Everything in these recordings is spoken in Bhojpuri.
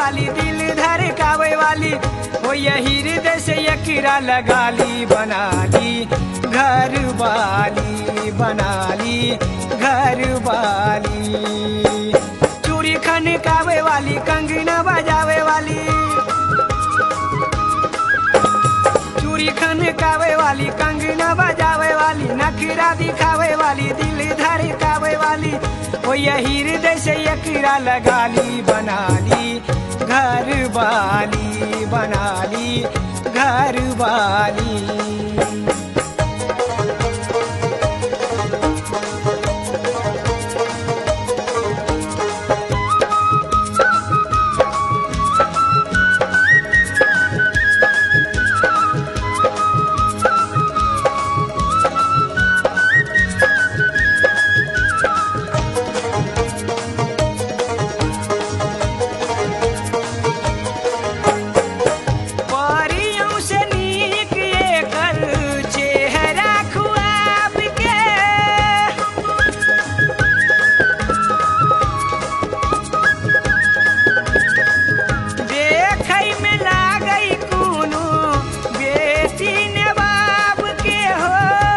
वाली दिल धड़कावे वाली हो यही हृदय से यकीरा लगा ली बना ली घर वाली बना ली घर वाली चूड़ी खनकावे वाली कंगना बजावे वाली चूड़ी खनकावे वाली कंगना बजावे वाली नखरा दिखावे वाली दिल धड़कावे वाली ओ यही हृदय से यकीरा लगा ली बना ली घर वाली बना ली घर वाली परियों से नीक एकर चेहरा खुआब के देखै में लागै कोनो बेटी ने बाप के हो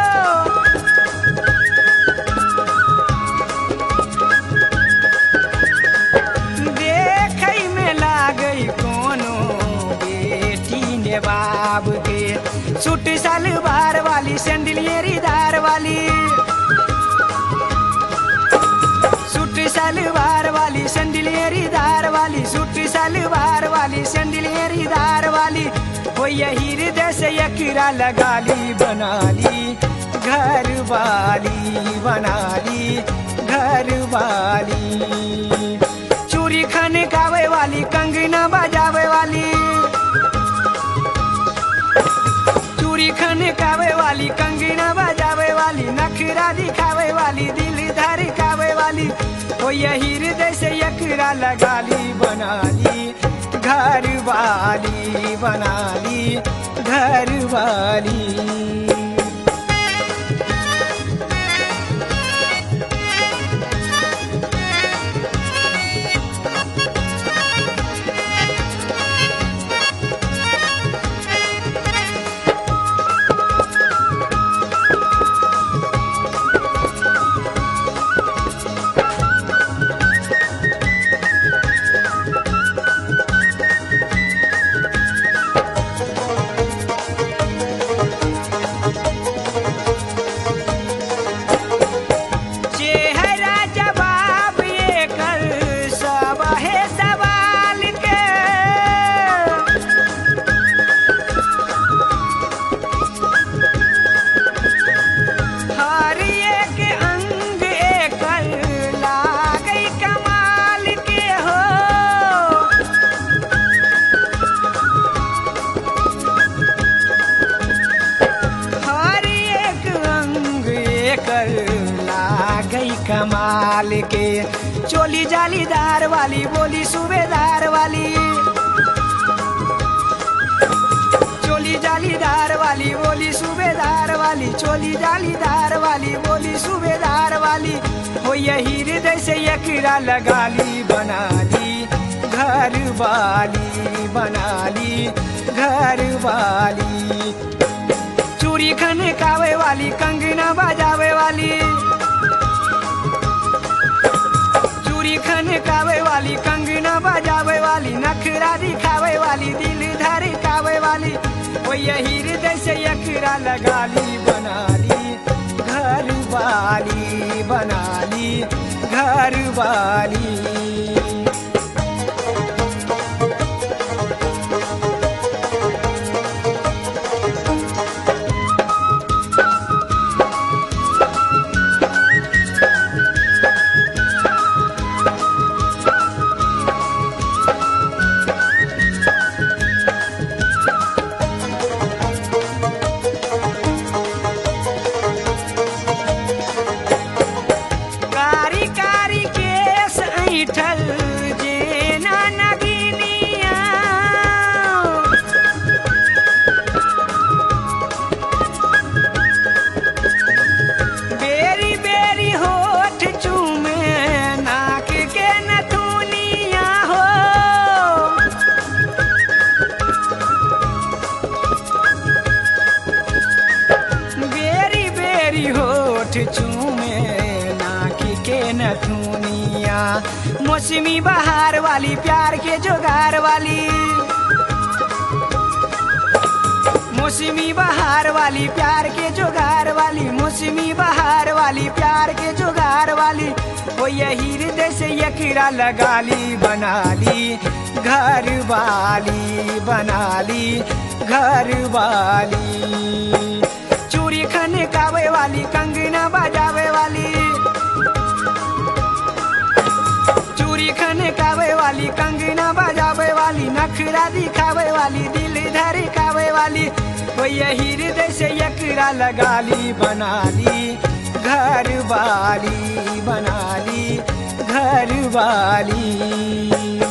देखै में लागै कोनो बेटी ने बाब के सूट सलवार वाली सैंडलियरी दार वाली सूट सलवार वाली सैंडलियरी दार वाली सूट सलवार वाली सैंडलियरी दार वाली हो यही हृदय से यकीरा लगा ली बना ली घर वाली बना ली घर वाली चूड़ी खनकावे वाली कंगना बजावे वाली चूड़ी खनकावे वाली कंगना बजावे वाली नखरा दिखावे वाली दिल धड़कावे वाली ओ यही हृदय से यकरा लगा ली बना ली घर वाली बना ली घर वाली चेहरा जवाब ये कर सब है सवाल के हर एक अंग एकर लागै कमाल के हो हर एक अंग एकर लागै कमाल के चोली जालीदार वाली बोली सूबेदार वाली चोली जालीदार वाली बोली सूबेदार वाली चोली जालीदार वाली बोली सूबेदार वाली हो यही हृदय से यकीरा लगा ली बना ली घर वाली बना ली घर वाली चूड़ी खनकावे वाली कंगना बजावे वाली चूड़ी खनकावे वाली कंगना बजावे वाली नखरा दिखावे वाली दिल धड़कावे वाली वो यही हृदय से यकरा लगा ली बना ली घर वाली बना ली घर वाली कारी कारी केस ऐठल मौसमी बहार वाली प्यार के जोगार वाली मौसमी बहार वाली प्यार के जोगार वाली मौसमी बहार वाली प्यार के जोगार वाली वो यही हृदय से यकीरा लगा ली बना ली घर वाली बना ली घर वाली चूड़ी खने कावे वाली कंगना बजावे वाली चूड़ी खने कावे वाली कंगना बजावे वाली नखरा दिखावे वाली दिल धड़कावे वाली वो यही हृदय से यकरा लगा ली बना ली घर वाली बना ली घर वाली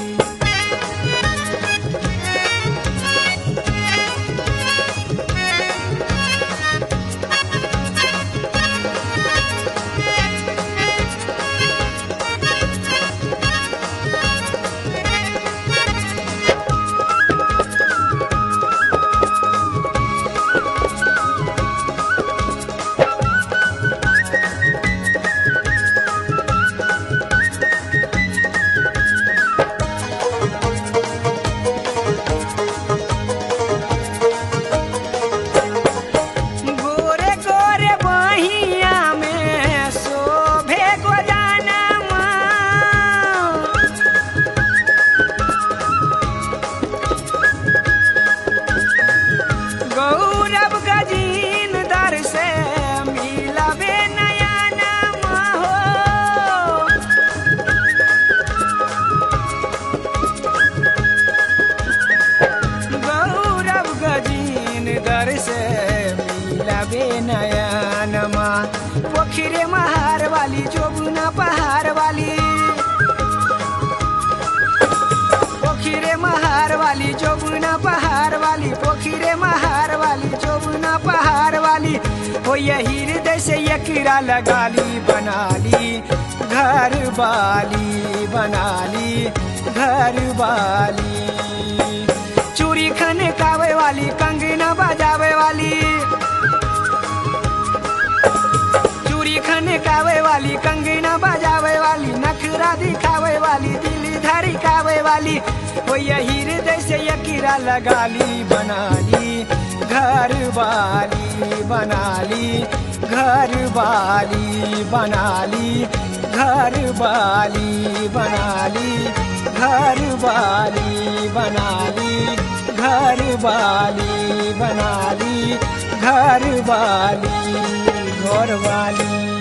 गोरे गोरे बहिया में शोभे गोदानमा गौरव गजीन दर से मिलबे नया नाम हो गौरव गजीन दर से मिलबे नयनमा पोखरे महार वाली जोबुना पहाड़ वाली पोखरे महार वाली जोबुना पहाड़ वाली पोखरे महार वाली जोबुना पहाड़ वाली हो यही हृदय से यकीरा लगा ली बना ली घर वाली बना ली घर वाली चूड़ी खने कावे वाली कंगना बजावे वाली चूड़ी खने कावे वाली कंगना बजावे वाली नखरा दिखावे वाली दिल धड़कावे वाली वो यही हृदय से यकीरा लगा ली बना ली घर वाली बना ली घर वाली बना ली घर वाली बना ली घर वाली बना ली घर वाली बना ली घर वाली घर वाली